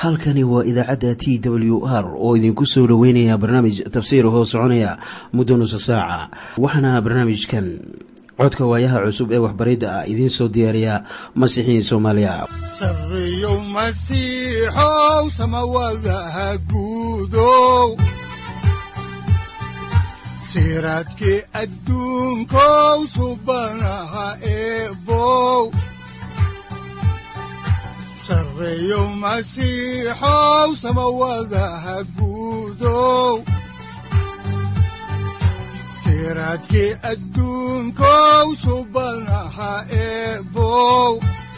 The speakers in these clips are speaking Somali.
halkani waa idaacadda t w r oo idinku soo dhoweynaya barnaamij tafsiir hoo soconaya muddo nusa saaca waxaana barnaamijkan codka waayaha cusub ee waxbaridda ah idiin soo diyaariya masiixiin soomaaliya sareyow masiixow samawadaha guudow siraadkii adduunkow subanaha eebow sareyow masiixow samawadaha guudow siraadkii adduunkow subanaha eebow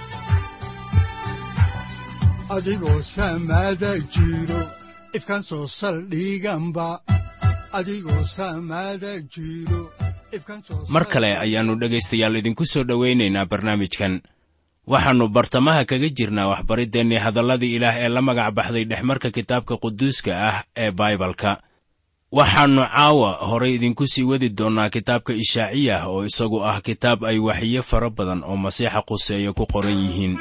adigoo samaada jiro ifkan soo saldhiganba mar kale ayaannu dhegaystayaal idinku soo dhowaynaynaa barnaamijkan waxaannu bartamaha kaga jirnaa waxbariddeenii hadalladii ilaah ee la magac baxday dhexmarka kitaabka quduuska ah ee baibalka waxaannu caawa horay idinku sii wadi doonnaa kitaabka ishaaciyah oo isagu ah kitaab ay waxiyo fara badan oo masiixa quseeya ku qoran yihiin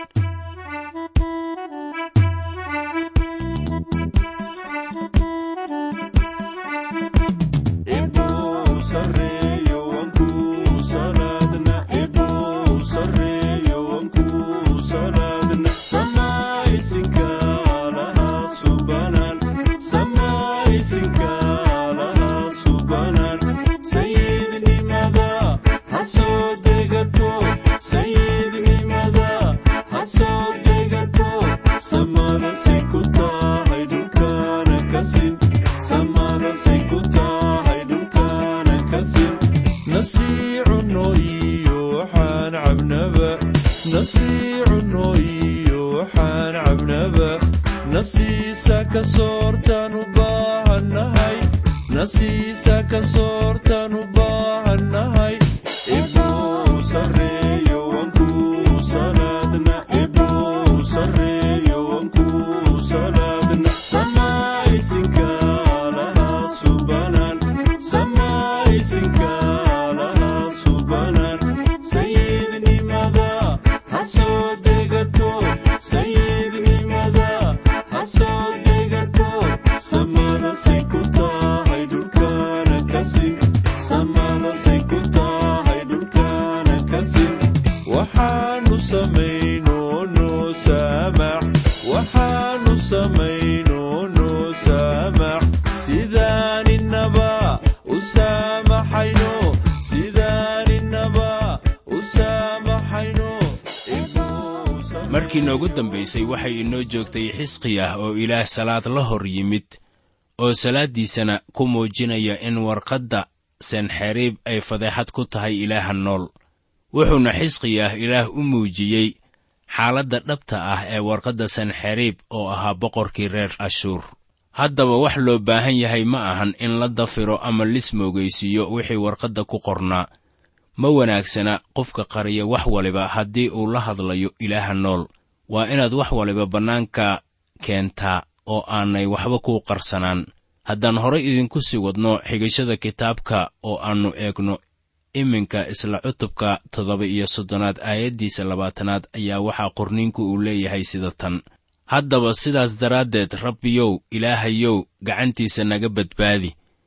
markii noogu dambaysay waxay inoo joogtay xisqiyah oo ilaah salaad la hor yimid oo salaaddiisana ku muujinaya in warqadda senxeriib ay fadeexad ku tahay ilaaha nool wuxuuna xisqiyah ilaah u muujiyey xaaladda dhabta ah ee warqadda senxeriib oo ahaa boqorkii reer ashuur haddaba wax loo baahan yahay ma ahan in la dafiro ama lismoogaysiiyo wixii warqadda ku qornaa ma wanaagsana qofka qariya wax waliba haddii uu la hadlayo ilaaha nool waa inaad wax waliba bannaanka keentaa oo aanay waxba kuu qarsanaan haddaan horay idinku sii wadno xigashada kitaabka oo aannu eegno iminka isla cutubka toddoba iyo soddonaad aayaddiisa labaatanaad ayaa waxaa qorniinku uu leeyahay sida tan haddaba sidaas daraaddeed rabbiyow ilaahayow gacantiisa naga badbaadi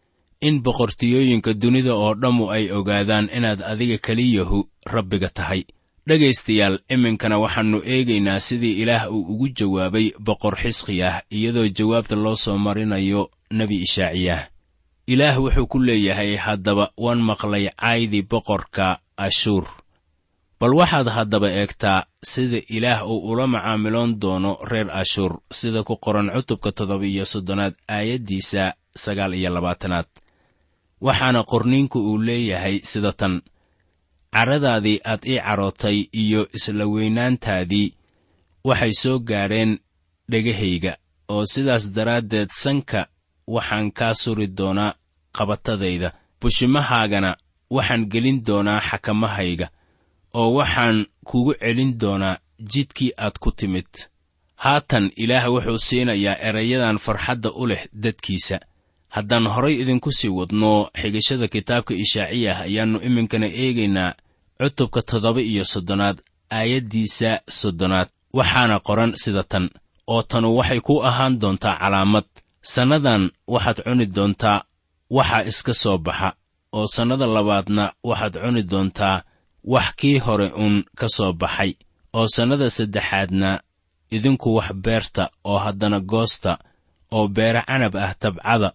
in boqortiyooyinka dunida oo dhammu ay ogaadaan inaad adiga keliyahu rabbiga tahay dhegaystayaal iminkana waxaannu eegaynaa sidii ilaah uu ugu jawaabay boqor xisqiyah iyadoo jawaabta loo soo marinayo nebi ishaaciyah ilaah wuxuu ku leeyahay haddaba waan maqlay caydii boqorka ashuur bal waxaad haddaba eegtaa sida ilaah uu ula macaamiloon doono reer ashuur sida ku qoran cutubka toddoba iyo soddonaad aayaddiisa sagaal iyo labaatanaad waxaana qorniinku uu leeyahay sida tan caradaadii aad ii carootay iyo isla weynaantaadii waxay soo gaadheen dhegahayga oo sidaas daraaddeed sanka waxaan kaa suri doonaa qabatadayda bushimahaagana waxaan gelin doonaa xakamahayga oo waxaan kugu celin doonaa jidkii aad ku timid haatan ilaah wuxuu siinayaa erayadan farxadda u leh dadkiisa haddaan horay idinku sii wadno xigashada kitaabka ishaaciyah ayaannu iminkana eegaynaa cutubka toddoba iyo soddonaad aayaddiisa soddonaad waxaana qoran sida tan oo tanu waxay ku ahaan doontaa calaamad sannadan waxaad cuni doontaa waxa iska soo baxa oo sannada labaadna waxaad cuni doontaa wax kii hore uun ka soo baxay oo sannada saddexaadna idinku wax beerta oo haddana goosta oo beere canab ah tabcada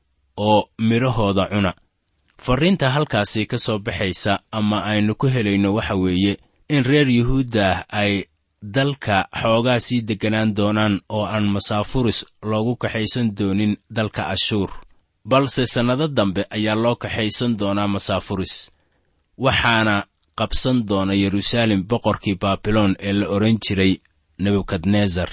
oo midhahooda cuna farriinta halkaasi ka soo baxaysa ama aynu ku helayno waxa weeye in reer yuhuuddah ay dalka xoogaa sii degganaan doonaan oo aan masaafuris loogu kaxaysan doonin dalka ashuur balse sannado dambe ayaa loo kaxaysan doonaa masaafuris waxaana qabsan doona yeruusaalem boqorkii baabiloon ee la odhan jiray nebukadnesar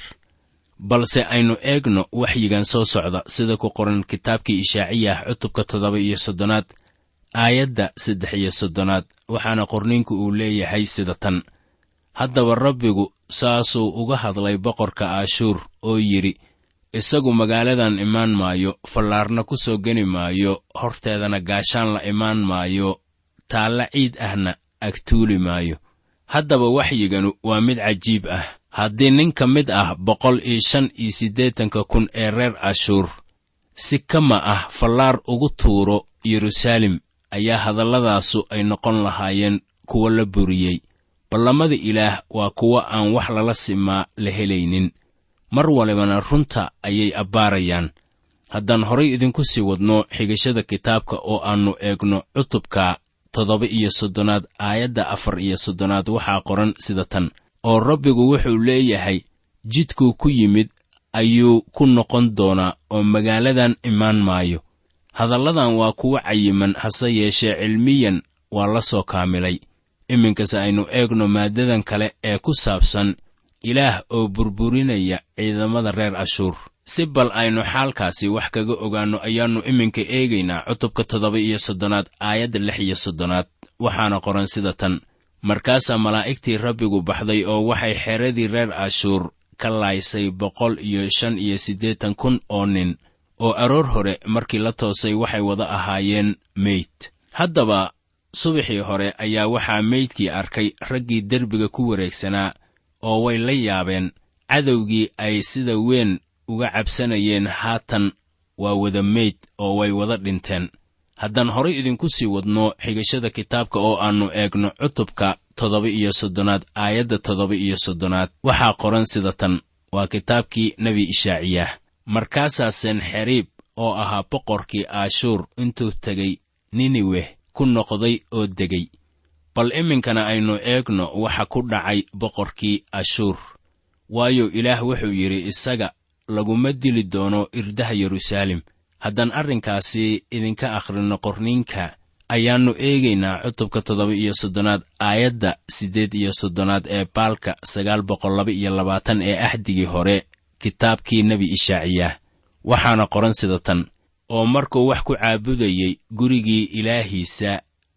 balse aynu eegno waxyigan soo socda sida ku qoran kitaabkii ishaaciyah cutubka toddoba iyo soddonaad aayadda saddex iyo soddonaad waxaana qorniinku uu leeyahay sida tan haddaba rabbigu saasuu uga hadlay boqorka aashuur oo yidhi isagu magaaladan imaan maayo fallaarna ku soo geni maayo horteedana gaashaan la imaan maayo taalla ciid ahna agtuuli maayo haddaba waxyiganu waa mid cajiib ah haddii nin ka mid ah boqol iyo shan iyo siddeetanka kun ee reer ashuur si kama ah fallaar ugu tuuro yeruusaalem ayaa hadalladaasu ay noqon lahaayeen kuwo la buriyey ballamada ilaah waa kuwo aan wax lala simaa la helaynin mar walibana runta ayay abbaarayaan haddaan horay idinku sii wadno xigashada kitaabka oo aannu eegno cutubka toddoba iyo soddonaad aayadda afar iyo soddonaad waxaa qoran sida tan oo rabbigu wuxuu leeyahay jidkuu ku yimid ayuu ku noqon doonaa oo magaaladan imaan maayo hadalladan waa kuwo cayiman hase yeeshee cilmiyan waa la soo kaamilay iminkase aynu eegno maaddadan kale ee ku saabsan ilaah oo burburinaya ciidamada reer ashuur si bal aynu xaalkaasi wax kaga ogaanno ayaannu iminka eegaynaa cutubka toddoba iyo soddonaad aayadda lix iyo soddonaad waxaana qoran sida tan markaasaa malaa'igtii rabbigu baxday oo waxay xeradii reer ashuur ka laaysay boqol iyo shan iyo siddeetan kun oo nin oo aroor hore markii la toosay waxay wada ahaayeen meyd haddaba subaxii hore ayaa waxaa meydkii arkay raggii derbiga ku wareegsanaa oo way la yaabeen cadowgii ay sida weyn uga cabsanayeen haatan waa wada meyd oo way wada dhinteen haddaan horay idinku sii wadno xigashada kitaabka oo aannu eegno cutubka toddoba iyo soddonaad aayadda toddoba iyo soddonaad waxaa qoran sida tan waa kitaabkii nebi ishaaciyah markaasaa senxeriib oo ahaa boqorkii aashuur intuu tegey niniweh ku noqday oo degay bal iminkana aynu eegno waxa ku dhacay boqorkii ashuur waayo ilaah wuxuu yidhi isaga laguma dili doono irdaha yeruusaalem haddaan arrinkaasi idinka akhrinno qorniinka ayaannu eegaynaa cutubka toddoba iyo soddonaad aayadda siddeed iyo soddonaad ee baalka sagaal boqol laba iyo labaatan ee axdigii hore kitaabkii nebi ishaaciyah waxaana qoran sida tan oo markuu wax ku caabudayey gurigii ilaahiisa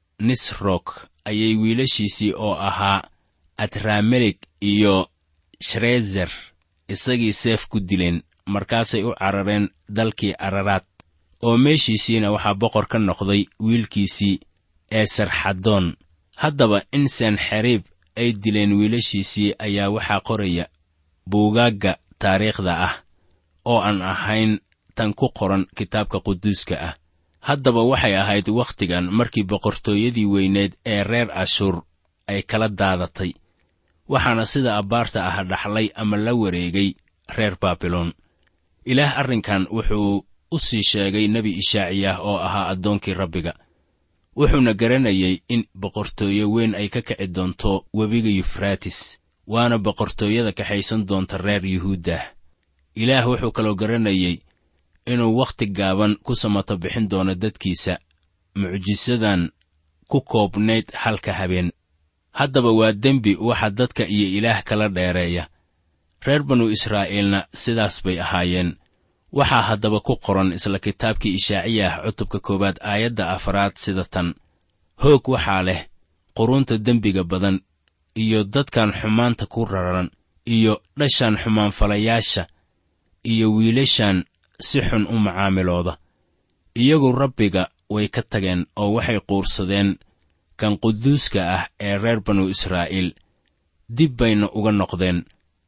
nisrok ayay wiilashiisii oo ahaa adramelik iyo shrezer isagii seef ku dileen markaasay u carareen dalkii araraad oo meeshiisiina waxaa boqor ka noqday wiilkiisii ee sarxadoon haddaba in senxeriib ay dileen wiilashiisii ayaa waxaa qoraya buugaagga taariikhda ah oo aan ahayn tan ku qoran kitaabka quduuska ah haddaba waxay ahayd wakhtigan markii boqortooyadii weyneed ee reer ashuur ay kala daadatay waxaana sida abbaarta ah dhaxlay ama la wareegay reer baabiloon ilaah arrinkan wuxuu u sii sheegay nebi ishaaciyah oo ahaa addoonkii rabbiga wuxuuna garanayay in boqortooye weyn ay ka kici doonto webiga yufraatis waana boqortooyada kaxaysan doonta reer yuhuuddah ilaah wuxuu kaloo garanayay inuu wakhti gaaban ku samato bixin doono dadkiisa mucjisadan ku koobnayd halka habeen haddaba waa dembi waxa dadka iyo ilaah kala dheereeya reer banu israa'iilna sidaas bay ahaayeen waxaa haddaba ku qoran isla kitaabkii ishaaciyah cutubka koowaad aayadda afaraad sida tan hoog waxaa leh qurunta dembiga badan iyo dadkan xumaanta ku raran iyo dhashan xumaanfalayaasha iyo wiilashan si xun u macaamilooda iyagu rabbiga way ka tageen oo waxay quursadeen kan quduuska ah ee reer banu israa'iil dib bayna uga noqdeen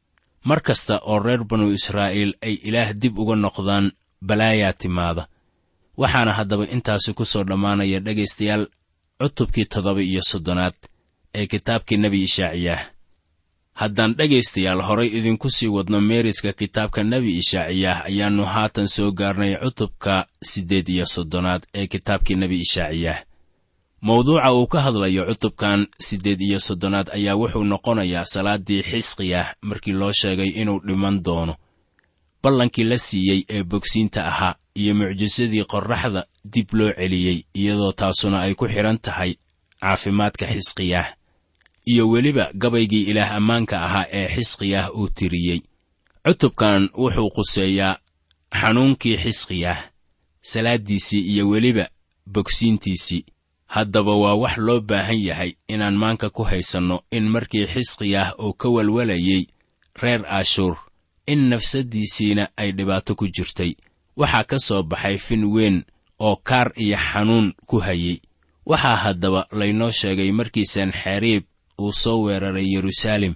mar kasta oo reer banu israa'iil ay ilaah dib uga noqdaan balaayaa timaada waxaana haddaba intaasi ku soo dhammaanaya dhegaystayaal cutubkii toddoba iyo soddonaad ee kitaabkii nebi ishaaciyaah haddaan dhegaystayaal horay idinku sii wadno meeriska kitaabka nebi ishaaciyaah ayaannu haatan soo gaarnay cutubka siddeed iyo soddonaad ee kitaabkii nebi ishaaciyaah mawduuca uu ka hadlayo cutubkan siddeed iyo soddonaad ayaa wuxuu noqonayaa salaaddii xisqiyah markii loo sheegay inuu dhiman doono ballankii la siiyey ee bogsiinta ahaa iyo mucjisadii qorraxda dib loo celiyey iyadoo taasuna ay ku xidhan tahay caafimaadka xisqiyah iyo weliba gabaygii ilaah ammaanka ahaa ee xisqiyah uu tiriyey cutubkan wuxuu quseeyaa xanuunkii xisqiyah salaaddiisii iyo weliba bogsiintiisii haddaba waa wax loo baahan yahay inaan maanka ku haysanno in markii xisqiyah uu ka walwalayey reer ashuur in nafsaddiisiina ay dhibaato ku jirtay waxaa ka soo baxay fin weyn oo kaar iyo xanuun ku hayey waxaa haddaba laynoo sheegay markii sanxariib uu soo weeraray yeruusaalem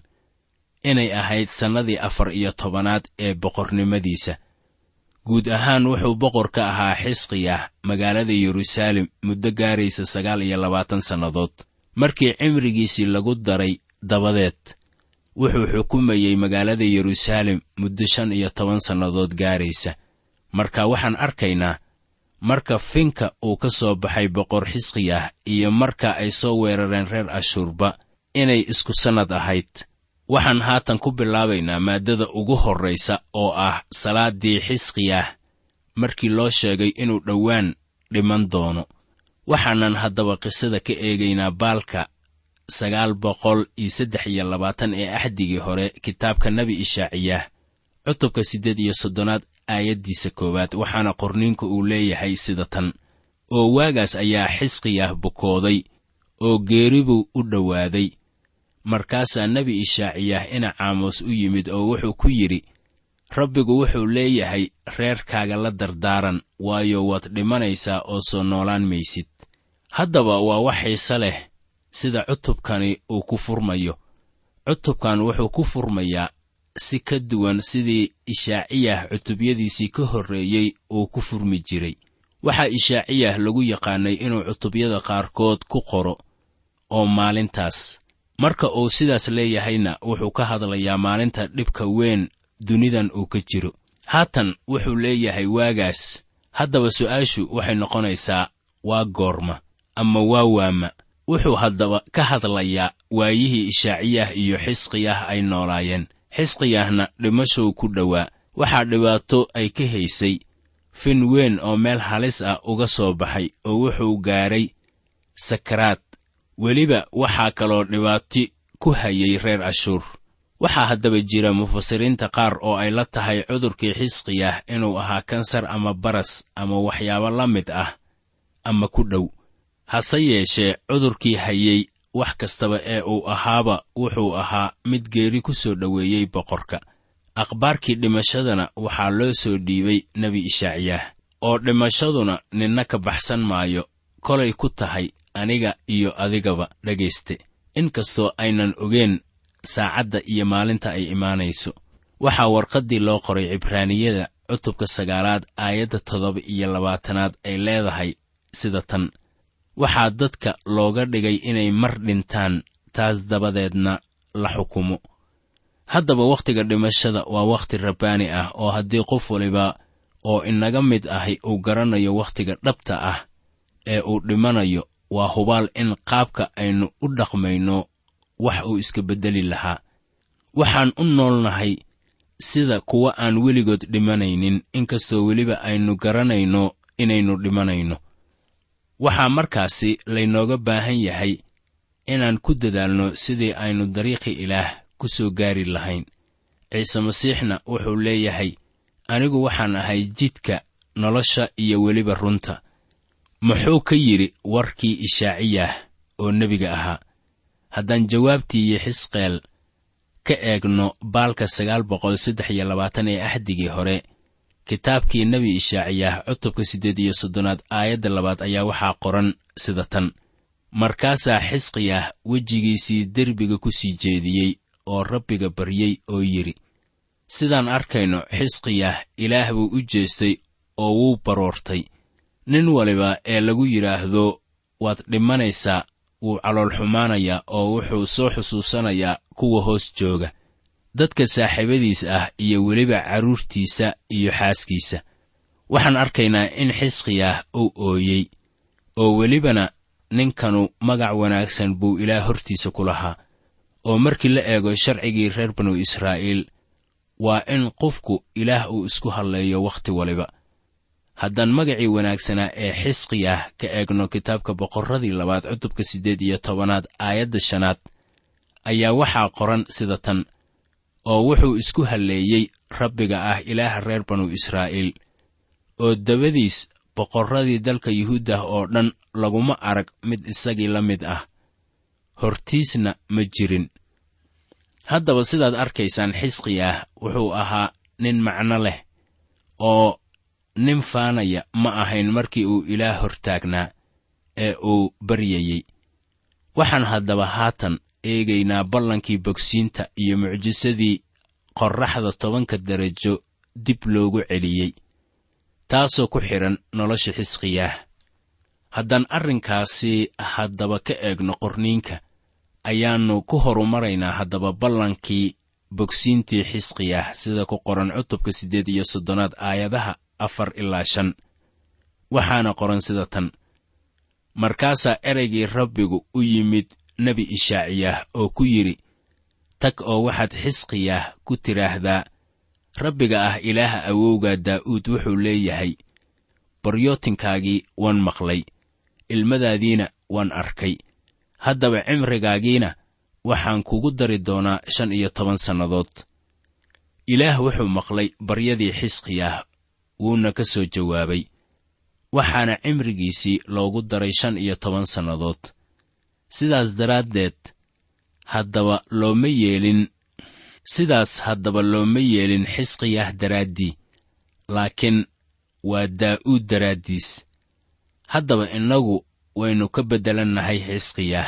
inay ahayd sannadii afar iyo tobanaad ee boqornimadiisa guud ahaan wuxuu boqor ka ahaa xisqiyah magaalada yeruusaalem muddo gaaraysa sagaal iyo labaatan sannadood markii cimrigiisii lagu daray dabadeed wuxuu xukumayey magaalada yeruusaalem muddo shan iyo toban sannadood gaaraysa marka waxaan arkaynaa marka finka uu ka soo baxay boqor xisqiyah iyo marka ay soo weerareen reer ashuurba inay isku sannad ahayd waxaan haatan ku bilaabaynaa maaddada ugu horraysa oo ah salaaddii xisqiyah markii loo sheegay inuu dhowaan dhiman doono waxaanan haddaba qisada ka eegaynaa baalka sagaal boqol iyo saddex iyo labaatan ee axdigii hore kitaabka nebi ishaaciyaah cutubka siddeed iyo soddonaad aayaddiisa koowaad waxaana qorniinku uu leeyahay sida tan oo waagaas ayaa xisqiyah bukooday oo geeribuu u dhowaaday markaasaa nebi ishaaciyaah ina caamos u yimid oo wuxuu ku yidhi rabbigu wuxuu leeyahay reerkaaga la dardaaran waayo waad dhimanaysaa oo soo noolaan maysid haddaba waa wax xiise leh sida cutubkani uu ku furmayo cutubkan wuxuu ku furmayaa si ka duwan sidii ishaaciyah cutubyadiisii ka horreeyey uu ku furmi jiray waxaa ishaaciyah lagu yaqaanay inuu cutubyada qaarkood ku qoro oo maalintaas marka uu sidaas leeyahayna wuxuu ka hadlayaa maalinta dhibka weyn dunidan uu ka jiro haatan wuxuu leeyahay waagaas haddaba su'aashu waxay noqonaysaa waa goorma ama waa waama wuxuu haddaba ka hadlayaa waayihii ishaaciyah iyo xisqiyah ay noolaayeen xisqiyahna dhimashow ku dhowaa waxaa dhibaato ay ka haysay fin weyn oo meel halis ah uga soo baxay oo wuxuu gaadhay sakaraad weliba waxaa kaloo dhibaati ku hayay reer ashuur waxaa haddaba jira mufasiriinta qaar oo ay la tahay cudurkii xisqiyah inuu ahaa kansar ama baras ama waxyaabo la mid ah ama ku dhow hase yeeshee cudurkii hayey wax kastaba ee uu ahaaba wuxuu ahaa mid geeri ku soo dhoweeyey boqorka akhbaarkii dhimashadana waxaa loo soo dhiibay nebi ishaaciyaah oo dhimashaduna ninna ka baxsan maayo kolay ku tahay aniga iyo adigaba dhegayste inkastoo aynan ogeen saacadda iyo maalinta ay imaanayso waxaa warqaddii loo qoray cibraaniyada cutubka sagaalaad aayadda toddoba iyo labaatanaad ay leedahay sida tan waxaa dadka looga dhigay inay mar dhintaan taas dabadeedna la xukumo haddaba wakhtiga dhimashada waa wakhti rabbaani ah oo haddii qof waliba oo inaga mid ahi uu garanayo wakhtiga dhabta ah ee uu dhimanayo waa hubaal in qaabka aynu u dhaqmayno wax uu iska beddeli lahaa waxaan u noolnahay sida kuwa aan weligood dhimanaynin inkastoo weliba aynu garanayno inaynu dhimanayno waxaa markaasi laynooga baahan yahay inaan ku dadaalno sidii aynu dariiqi ilaah ku soo gaari lahayn ciise masiixna wuxuu leeyahay anigu waxaan ahay jidka nolosha iyo weliba runta muxuu ka yidhi warkii ishaaciyah oo nebiga ahaa haddaan jawaabtii xisqeel ka eegno baalka sagaal boqol saddex iyo labaatan ee axdigii hore kitaabkii nebi ishaaciyah cutubka siddeed iyo soddonaad aayadda labaad ayaa waxaa qoran sida tan markaasaa xisqiyah wejigiisii derbiga ku sii jeediyey oo rabbiga baryey oo yidhi sidaan arkayno xisqiyah ilaah buu u jeestay oo wuu baroortay nin waliba ee lagu yidhaahdo waad dhimanaysaa wuu calool xumaanayaa oo wuxuu soo xusuusanayaa kuwa hoos jooga dadka saaxiibadiis ah iyo weliba carruurtiisa iyo xaaskiisa waxaan arkaynaa in xisqiyah uu ooyey oo welibana ninkanu magac wanaagsan buu ilaah hortiisa ku lahaa oo markii la eego sharcigii reer banu israa'iil waa in qofku ilaah uu isku hadleeyo wakhti waliba haddaan magacii wanaagsanaa ee xisqiyah ka eegno kitaabka boqorradii labaad cutubka siddeed iyo tobanaad aayadda shanaad ayaa waxaa qoran sida tan oo wuxuu isku halleeyey rabbiga ah ilaaha reer banu israa'iil oo dabadiis boqorradii dalka yuhuuddah oo dhan laguma arag mid isagii la mid ah hortiisna ma jirin haddaba sidaad arkaysaan xisqiyah wuxuu ahaa nin macno leh oo nin faanaya ma ahayn markii uu ilaah hortaagnaa ee uu baryayey waxaan haddaba haatan eegaynaa ballankii bogsiinta iyo mucjisadii qorraxda tobanka darajo dib loogu celiyey taasoo ku xidhan nolosha xisqiyaah haddaan arrinkaasi haddaba ka eegno qorniinka ayaannu ku horumaraynaa haddaba ballankii bogsiintii xisqiyaah sida ku qoran cutubka siddeed iyo soddonaad aayadaha afar ilaa shan waxaana qoran sida tan markaasaa ereygii rabbigu u yimid nebi ishaaciyah oo ku yidhi tag oo waxaad xisqiyaah ku tidhaahdaa rabbiga ah ilaaha awowga daa'uud wuxuu leeyahay baryootinkaagii waan maqlay ilmadaadiina waan arkay haddaba cimrigaagiina waxaan kugu dari doonaa shan iyo toban sannadood ilaah wuxuu maqlay baryadii xisqiyaah wuuna ka soo jawaabay waxaana cimrigiisii loogu daray shan iyo toban sannadood sidaas daraaddeed haddaba looma yeelin sidaas haddaba looma yeelin xisqiyah daraaddii laakiin waa daa'uud daraaddiis haddaba innagu waynu ka beddelannahay xisqiyah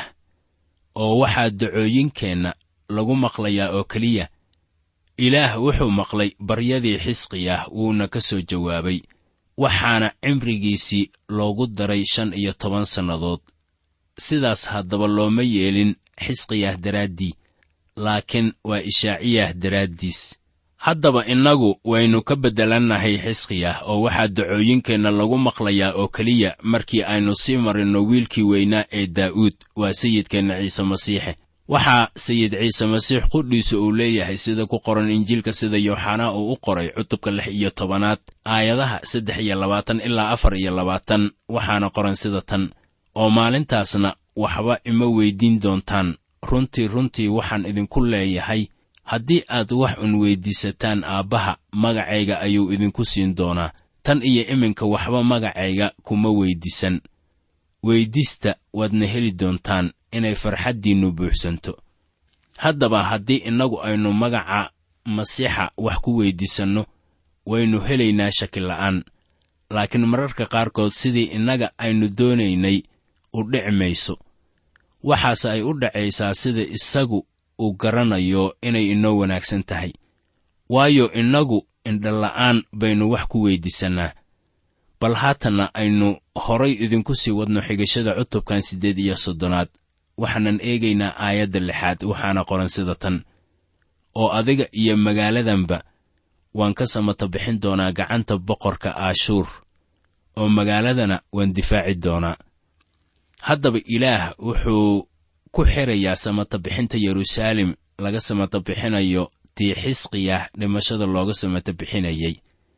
oo waxaa dacooyinkeenna lagu maqlayaa oo keliya ilaah wuxuu maqlay baryadii xisqiyah wuuna ka soo jawaabay waxaana cimrigiisii loogu daray shan iyo toban sannadood sidaas haddaba looma yeelin xisqiyah daraaddii laakiin waa ishaaciyah daraaddiis haddaba innagu waynu ka beddelannahay xisqiyah oo waxaa dacooyinkeenna lagu maqlayaa oo keliya markii aynu sii marinno wiilkii weynaa ee daa'uud waa sayidkeenna ciise masiixe waxaa sayid ciise masiix qudhiisa uu leeyahay sida ku qoran injiilka sida yooxanaa uu u qoray cutubka lix iyo tobanaad aayadaha saddex iyo labaatan ilaa afar iyo labaatan waxaana qoran sida tan oo maalintaasna waxba ima weyddiin doontaan runtii runtii waxaan idinku leeyahay haddii aad wax un weyddiisataan aabbaha magacayga ayuu idinku siin doonaa tan iyo iminka waxba magacayga kuma weyddiisan weyddiista waadna heli doontaan inay farxaddiinnu buuxsanto haddaba haddii innagu aynu magaca masiixa wax ku weyddiisanno waynu helaynaa shakila'aan laakiin mararka qaarkood sidii innaga aynu doonaynay u dhici mayso waxaase ay u dhacaysaa sida isagu uu garanayo inay inoo wanaagsan tahay waayo innagu indhala'aan baynu wax ku weyddiisannaa bal haatanna aynu horay idinku sii wadno xigashada cutubkan siddeed iyo soddonaad waxaanan eegaynaa aayadda lixaad waxaana qoran sida tan oo adiga iyo magaaladanba waan ka samata bixin doonaa gacanta boqorka aashuur oo magaaladana waan difaaci doonaa haddaba ilaah wuxuu ku xirayaa samata bixinta yeruusaalem laga samata bixinayo tii xisqiyah dhimashada looga samata bixinayay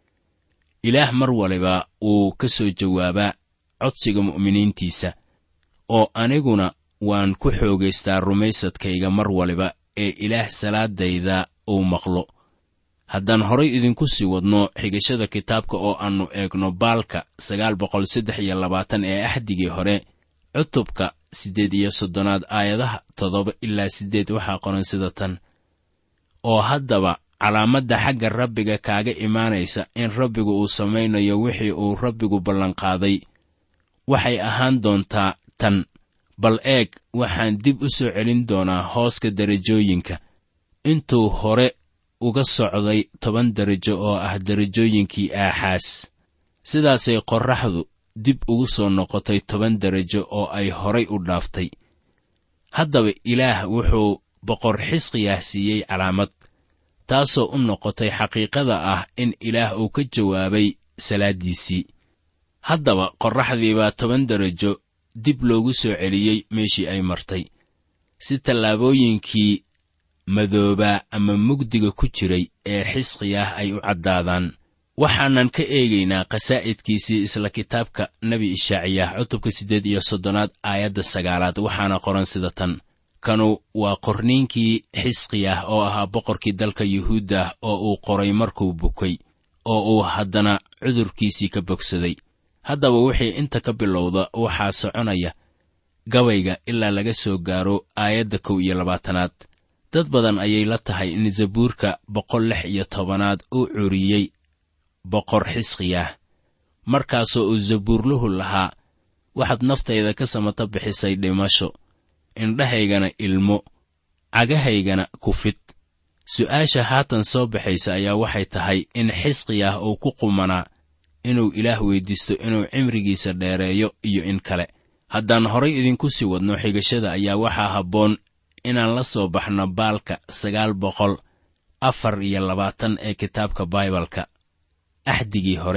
ilaah mar waliba wuu ka soo jawaabaa codsiga mu'miniintiisa oo aniguna waan ku xoogaystaa rumaysadkayga mar waliba ee ilaah salaadayda uu maqlo haddaan horay idinku sii wadno xigashada kitaabka oo aannu eegno baalka sagaal boqol saddex iyo labaatan ee axdigii hore cutubka siddeed iyo soddonaad aayadaha toddoba ilaa siddeed waxaa qoran sida tan oo haddaba calaamadda xagga rabbiga kaaga imaanaysa in rabbigu uu samaynayo wixii uu rabbigu ballanqaaday waxay ahaan doontaa tan bal eeg waxaan dib u soo celin doonaa hooska derajooyinka intuu hore uga socday toban derajo oo ah derajooyinkii aaxaas sidaasay qorraxdu dib ugu soo noqotay toban derajo oo ay horay u dhaaftay haddaba ilaah wuxuu boqor xisqiyah siiyey calaamad taasoo u noqotay xaqiiqada ah in ilaah uu ka jawaabay salaaddiisii haddaba qorraxdii baa toban derajo dib loogu soo celiyey meeshii ay martay si tallaabooyinkii madoobaa ama mugdiga ku jiray ee xisqiyah ay u caddaadaan waxaanan ka eegaynaa qasaa'idkiisii isla kitaabka nebi ishaaciyah cutubka siddeed iyo soddonaad aayadda sagaalaad waxaana qoran sida tan kanu waa qorniinkii xisqiyah oo ahaa boqorkii dalka yuhuuddah oo uu qoray markuu bukay oo uu haddana cudurkiisii ka bogsaday haddaba wixii inta ka bilowda waxaa soconaya gabayga ilaa laga soo gaaro aayadda kow iyo labaatanaad dad badan ayay la tahay in zabuurka boqol lix iyo tobanaad uu curiyey boqor xisqiyah markaasoo uu zabuurluhu lahaa waxaad naftayda ka samata bixisay dhimasho indhahaygana ilmo cagahaygana kufid su'aasha haatan soo baxaysa ayaa waxay tahay in xisqiyah uu ku qumanaa inuu ilaah weyddiisto inuu cimrigiisa dheereeyo iyo in kale haddaan horay idinku sii wadno xigashada ayaa waxaa habboon inaan la soo baxno baalka sagaal boqol afar iyo labaatan ee kitaabka baibalka axdigii hore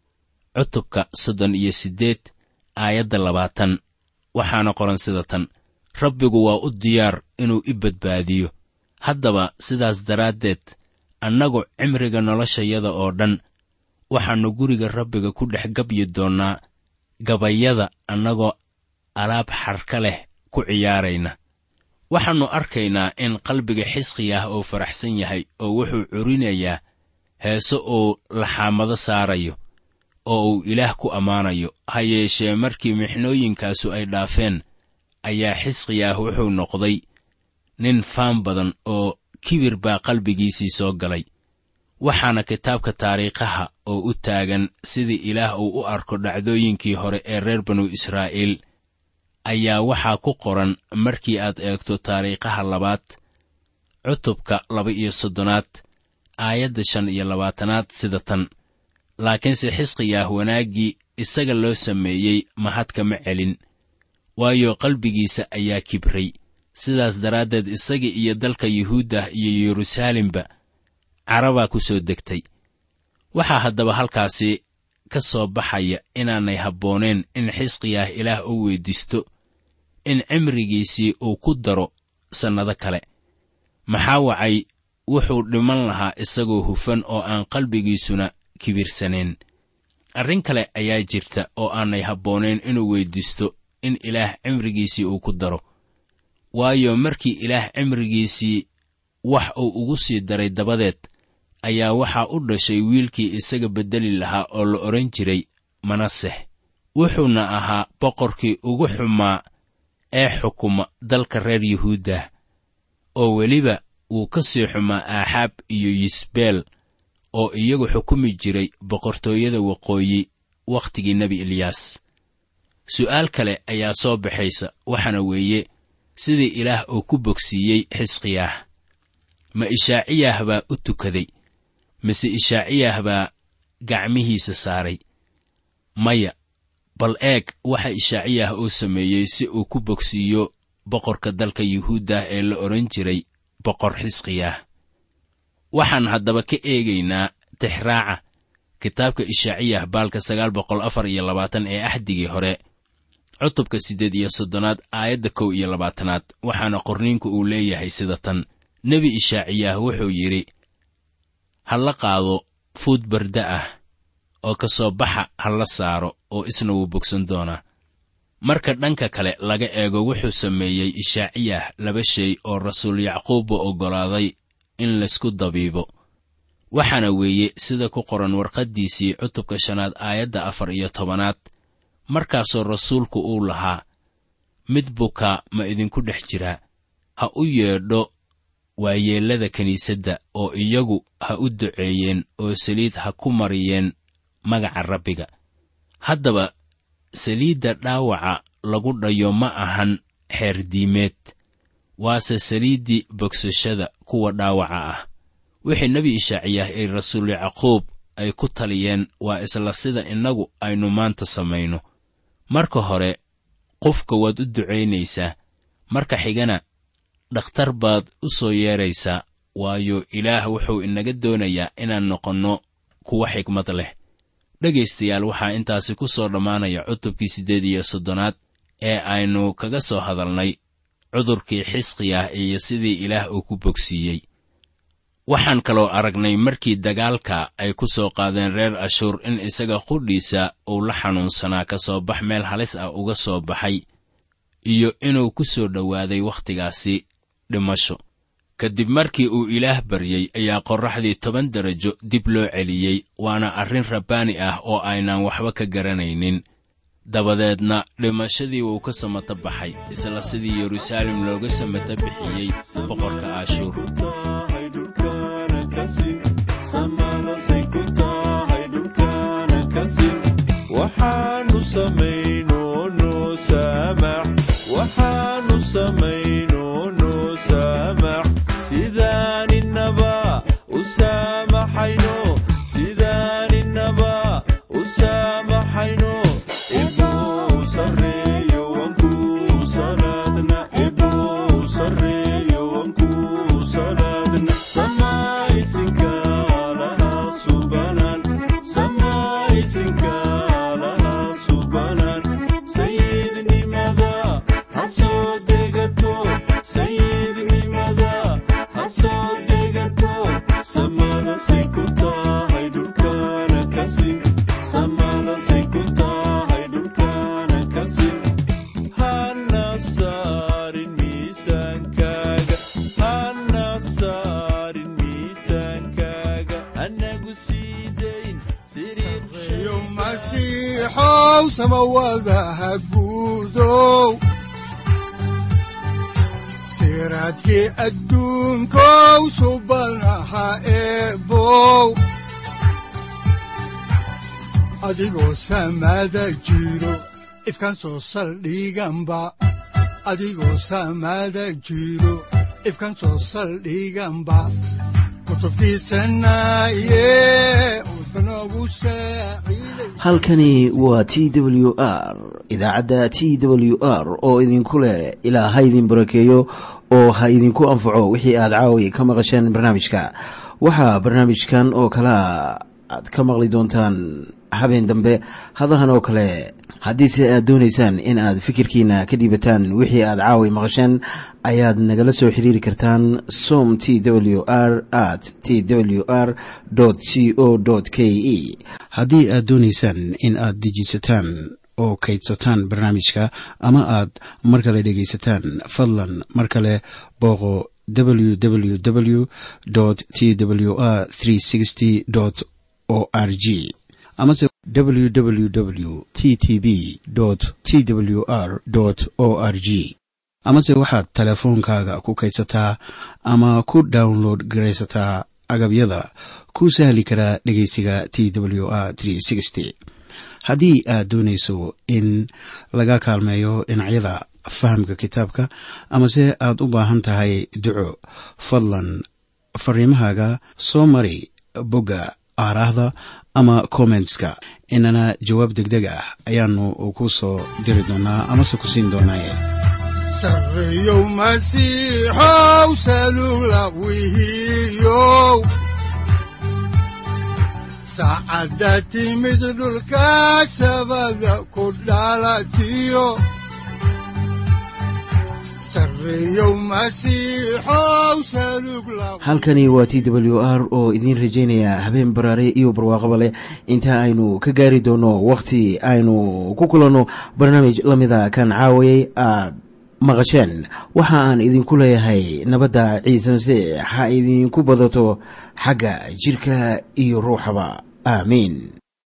cutubka soddon iyo siddeed aayadda labaatan waxaana qoran sida tan rabbigu waa u diyaar inuu i badbaadiyo haddaba sidaas daraaddeed annagu cimriga noloshayada oo dhan waxaannu guriga rabbiga ku dhex gabyi doonnaa gabayada annagoo alaab xarka leh ku ciyaarayna waxaannu arkaynaa in qalbiga xisqiyah uu faraxsan yahay oo wuxuu curinayaa heese uu laxaamado saarayo oo uu ilaah ku ammaanayo ha yeeshee markii mixnooyinkaasu ay dhaafeen ayaa xisqiyah wuxuu noqday nin faan badan oo kibir baa qalbigiisii soo galay waxaana kitaabka taariikhaha oo u taagan sidii ilaah uu u arko dhacdooyinkii hore ee reer banu israa'iil ayaa waxaa ku qoran markii aad eegto taariikhaha labaad cutubka laba iyo soddonaad aayadda shan iyo labaatanaad sida tan laakiinse xisqiyah wanaaggii isaga loo sameeyey mahad kama celin waayo qalbigiisa ayaa kibray sidaas daraaddeed isaga iyo dalka yuhuuddah iyo yeruusaalemba carabaa ku soo degtay waxaa haddaba halkaasi ka soo baxaya inaanay habbooneen in xisqiyah ilaah u weyddiisto in cimrigiisii uu ku daro sannado kale maxaa wacay wuxuu dhiman lahaa isagoo hufan oo aan qalbigiisuna kibirsanayn arrin kale ayaa jirta oo aanay habbooneen inuu weyddiisto in ilaah cimrigiisii uu ku daro waayo markii ilaah cimrigiisii wax uu ugu sii daray dabadeed ayaa waxaa u dhashay wiilkii isaga beddeli lahaa oo la odhan jiray manasex wuxuuna ahaa boqorkii ugu xumaa ee xukuma dalka reer yuhuuddah oo weliba wuu ka sii xumaa aaxaab iyo yisbeel oo iyagu xukumi jiray boqortooyada waqooyi wakhtigii nebi eliyaas su'aal kale ayaa soo baxaysa waxaana weeye sidii ilaah uu ku bogsiiyey xisqiyaah ma ishaaciyah baa u tukaday mise ishaaciyah baa gacmihiisa saaray maya bal eeg waxa ishaaciyah uu sameeyey si uu ku bogsiiyo boqorka dalka yuhuuddah ee la odhan jiray boqor xisqiyaah waxaan haddaba ka eegaynaa tixraaca kitaabka ishaaciyah baalka sagaal boqol afar iyo labaatan ee axdigii hore cutubka siddeed iyo soddonaad aayadda kow iyo labaatanaad waxaana qorniinku uu leeyahay sida tan nebi ishaaciyah wuxuu yidhi ha la qaado fuud barda ah oo ka soo baxa ha la saaro oo isna wuu bogsan doonaa marka dhanka kale laga eego wuxuu sameeyey ishaaciyah laba shay oo rasuul yacquubba oggolaaday in laysku dabiibo waxaana weeye sida ku qoran warqaddiisii cutubka shanaad aayadda afar iyo tobanaad markaasoo rasuulku uu lahaa mid bukaa ma idinku dhex jiraa ha u yeedho waayeellada kiniisadda oo iyagu ha u duceeyeen oo saliid ha ku mariyeen magaca rabbiga haddaba saliidda dhaawaca lagu dhayo ma ahan xeerdiimeed waase saliiddii bogsashada kuwa dhaawaca ah wixii nebi ishaaciyah ee rasuul yacquub ay ku taliyeen waa isla sida innagu aynu maanta samayno marka hore qofka waad u ducaynaysaa marka xigana dhakhtar baad u soo yeedraysaa waayo ilaah wuxuu inaga doonayaa inaan noqonno kuwa xigmad leh dhegaystayaal waxaa intaasi ku soo dhammaanaya cutubkii siddeed iyo soddonaad ee aynu kaga soo hadalnay cudurkii xisqiyah iyo sidii ilaah uu ku bogsiiyey waxaan kaloo aragnay markii dagaalka ay ku soo qaadeen reer ashuur in isaga qudhiisa uu la xanuunsanaa ka soo bax meel halis ah uga soo baxay iyo inuu ku soo dhowaaday wakhtigaasi dhimasho kadib markii uu ilaah baryey ayaa qorraxdii toban darajo dib loo celiyey waana arrin rabbaani ah oo aynaan waxba ka garanaynin dabadeedna dhimashadii wuu ka samata baxay isla sidii yeruusaalem looga samata bixiyey boqorka ashuur waxaanu samayno noo saamax waxaanu samayno noo saamax sidaaninaba u saamaxayno sidaaninaba u saamaxayno ibuu sarreeyo wankuu salaadna ibuu sarreeyo wankuu salaadna samaysinka lahaa subanan samaysinka lahaa subanan sayidnimada ha soo degato sayidnimada ha soo degato samadasay ku tahay dhulkana kasim samadasay ku tahay dhulkana kasim hana saarin miisaankaaga hana saarin miisaankaaga anagu sii dayn siriir yo masiixow samawadaha guudow siraadkii adduunkow subanaha eebow adigoo samada jiro ifkan soo saldhiganba adigoo samada jiro ifkan soo saldhiganba kutubtiisanaye udbanogu saaciiday halkani waa t w r idaacadda t w r oo idinku leh ilaa ha idin barakeeyo oo ha idinku anfaco wixii aad caawi ka maqasheen barnaamijka waxaa barnaamijkan oo kalea aad ka maqli doontaan habeen dambe hadahan oo kale haddiise aad doonaysaan in aad fikirkiina ka dhiibataan wixii aad caawi maqasheen ayaad nagala soo xiriiri kartaan som t w r at t w r c o k e haddii aad doonaysaan in aad dejiisataan oo kaydsataan barnaamijka ama aad mar kale dhegaysataan fadlan mar kale booqo www t w r o r g amase www t t b t w r o r g amase waxaad teleefoonkaaga ku kaydsataa ama ku download garaysataa agabyada ku sahli karaa dhegeysiga t w r haddii aad doonayso in laga kaalmeeyo dhinacyada fahamka kitaabka amase aad u baahan tahay duco fadlan fariimahaaga soo mari bogga aaraahda ama kommentska inana jawaab degdeg ah ayaanu ku soo diri doonaa amase ku siin doonaaye sarreyow masiixow salula wihiyow saacadda timid dhulka sabada ku dhalatiyo sarreyow masiixow salug la halkani waa t w r oo idiin rajaynaya habeen baraare iyo barwaaqaba leh inta aynu ka gaari doono wakhti aynu ku kulanno barnaamij la mida kan caawayay aad maqasheen waxa aan idinku leeyahay nabadda ciise masiix ha idinku badato xagga jidhka iyo ruuxaba aamiin